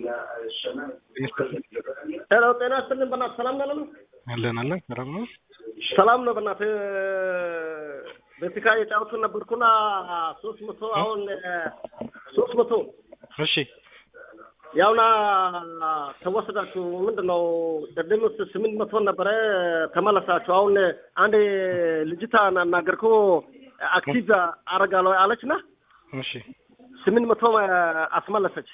ሄሎ ጤና ይስጥልን በእናትህ ሰላም ነው አለን አለን አለን ሰላም ነው። ሰላም ነው በእናትህ በፊካ የጫወቱ ነበርኩና ሶስት መቶ አሁን ሶስት መቶ እሺ ያውና ተወሰዳችሁ ምንድን ነው ቅድም ስምንት መቶ ነበረ ተመለሳችሁ አሁን አንድ ልጅታ ናገርኩ አክቲቭ አረጋለሁ አለችና እሺ ስምንት መቶ አስመለሰች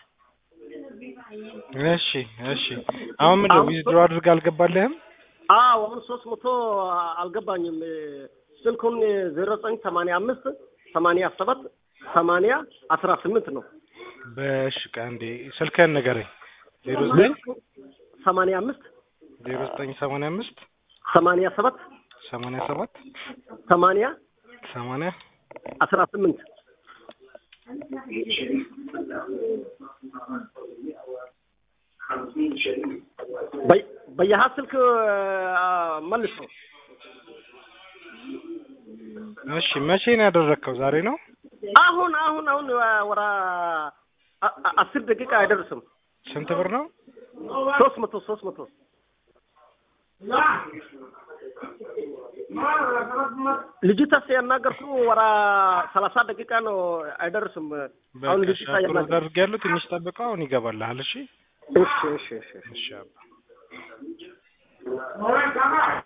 እሺ እሺ አሁን ምንድን ነው ዊዝድሮ አድርግ አልገባልህም? አዎ አሁን ሶስት መቶ አልገባኝም። ስልኩን ዜሮ ዘጠኝ ሰማንያ አምስት ሰማንያ ሰባት ሰማንያ አስራ ስምንት ነው። በእሺ ቀንዴ ስልክህን ንገረኝ። ዜሮ ዘጠኝ ሰማንያ አምስት ዜሮ ዘጠኝ ሰማንያ አምስት ሰማንያ ሰባት ሰማንያ ሰባት ሰማንያ ሰማንያ አስራ ስምንት በየሀ ስልክ መልሶ እሺ መቼ ነው ያደረግከው? ዛሬ ነው? አሁን አሁን አሁን ወራ አስር ደቂቃ አይደርስም። ስንት ብር ነው? ሶስት መቶ ሶስት መቶ ልጅቷስ ያናገርኩ ወራ ሰላሳ ደቂቃ ነው አይደርስም። አሁን ልጅቷ በቃ ያናገር አድርጌያለሁ። ትንሽ ጠብቀው፣ አሁን ይገባልሃል። እሺ እሺ እሺ እሺ እሺ አባ